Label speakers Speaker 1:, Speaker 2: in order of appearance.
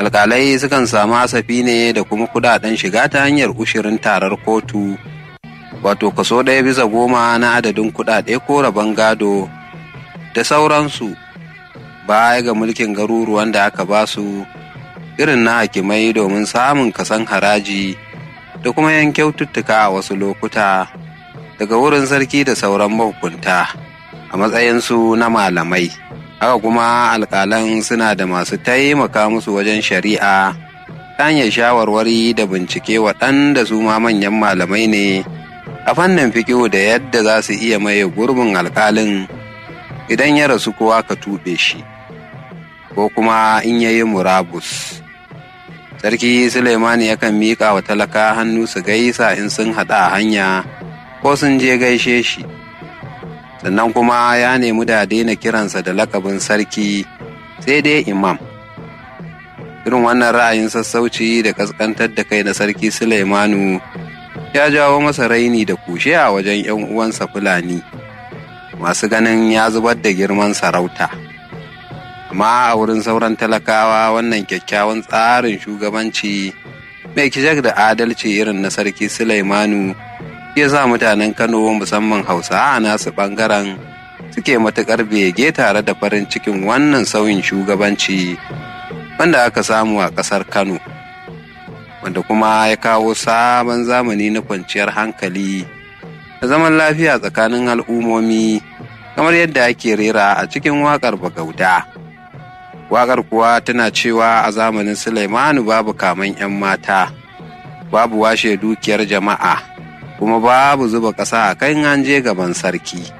Speaker 1: alkalai sukan samu hasafi ne da kuma kudaden shiga ta hanyar ushirin tarar kotu wato kaso ɗaya bisa goma na adadin kudade ko rabon gado da sauransu baya ga mulkin garuruwan da aka ba su irin na hakimai domin samun kasan haraji da kuma yan kyaututtuka a wasu lokuta daga wurin sarki da sauran mahukunta a matsayinsu na malamai haka kuma alƙalan suna da masu taimaka musu wajen shari'a ta hanyar shawarwari da bincike waɗanda su ma manyan malamai ne a fannin fikihu da yadda za su iya maye gurbin alƙalin idan ya rasu kowa ka tuɓe shi ko kuma in ya yi murabus sarki suleimani yakan miƙa wa talaka hannu su gaisa in sun haɗa a hanya ko sun je gaishe shi sannan kuma ya nemi da daina kiransa da lakabin sarki sai dai imam irin wannan ra'ayin sassauci da kaskantar da kai na sarki suleimanu ya jawo masa raini da kushe a wajen 'yan uwansa fulani masu ganin ya zubar da girman sarauta amma a wurin sauran talakawa wannan kyakkyawan tsarin shugabanci mai kijak da adalci irin na sarki suleimanu ya sa mutanen Kano musamman Hausa a nasu ɓangaren suke matuƙar bege tare da farin cikin wannan sauyin shugabanci wanda aka samu a ƙasar Kano, wanda kuma ya kawo sabon zamani na kwanciyar hankali da zaman lafiya tsakanin al'ummomi kamar yadda ake rera a cikin waƙar Bagauda. Waƙar kuwa tana cewa a zamanin Sulaimanu babu kaman 'yan mata, babu washe dukiyar jama'a. kuma babu zuba ƙasa a kan an je gaban sarki